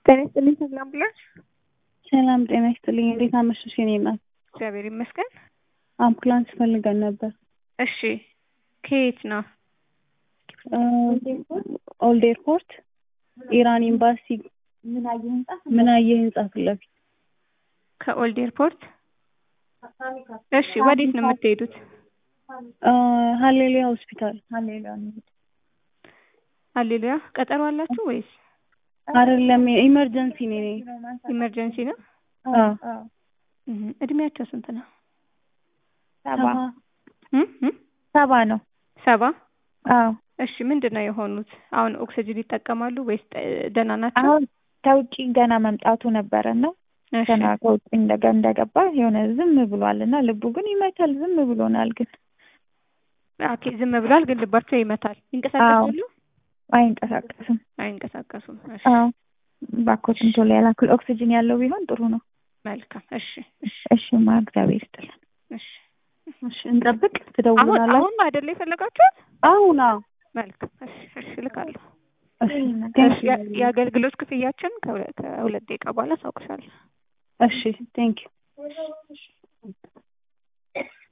ጤና ይስጥልኝ ተክለ አምቡላንስ። ሰላም ጤና ይስጥልኝ። እንዴት አመሸሽ የኔ እናት? እግዚአብሔር ይመስገን። አምቡላንስ ፈልገን ነበር። እሺ ከየት ነው? ኦልድ ኤርፖርት ኢራን ኤምባሲ ምናየ ህንጻ ፊት ለፊት ከኦልድ ኤርፖርት። እሺ ወዴት ነው የምትሄዱት? ሀሌሉያ ሆስፒታል ሃሌሉያ ቀጠሮ አላችሁ ወይስ አይደለም? ኢመርጀንሲ ነው። እኔ ኢመርጀንሲ ነው? አዎ እህ እድሜያቸው ስንት ነው? ሰባ እም እም ሰባ ነው። ሰባ አዎ እሺ ምንድን ነው የሆኑት? አሁን ኦክሲጅን ይጠቀማሉ ወይስ ደህና ናቸው? አሁን ከውጭ ገና መምጣቱ ነበረ እና እሺ ገና ከውጭ እንደገ እንደገባ የሆነ ዝም ብሏል እና ልቡ ግን ይመታል። ዝም ብሎናል ግን ኦኬ ዝም ብሏል፣ ግን ልባቸው ይመታል። ይንቀሳቀሳሉ? አይንቀሳቀስም። አይንቀሳቀሱም። እሺ አዎ ባኮትን ቶሎ ያላክል ኦክሲጅን ያለው ቢሆን ጥሩ ነው። መልካም። እሺ እሺ እሺማ እግዚአብሔር ይስጥልን። እሺ እሺ እንጠብቅ። አሁን ትደውሉናላችሁ? አሁን ነው አይደለ የፈለጋችሁት? አሁን አዎ። መልካም። እሺ እሺ እልካለሁ። እሺ እሺ ቴንክ ዩ የ- የአገልግሎት ክፍያችን ከሁለ- ከሁለት ደቂቃ በኋላ አሳውቅሻለሁ። እሺ ቴንክ ዩ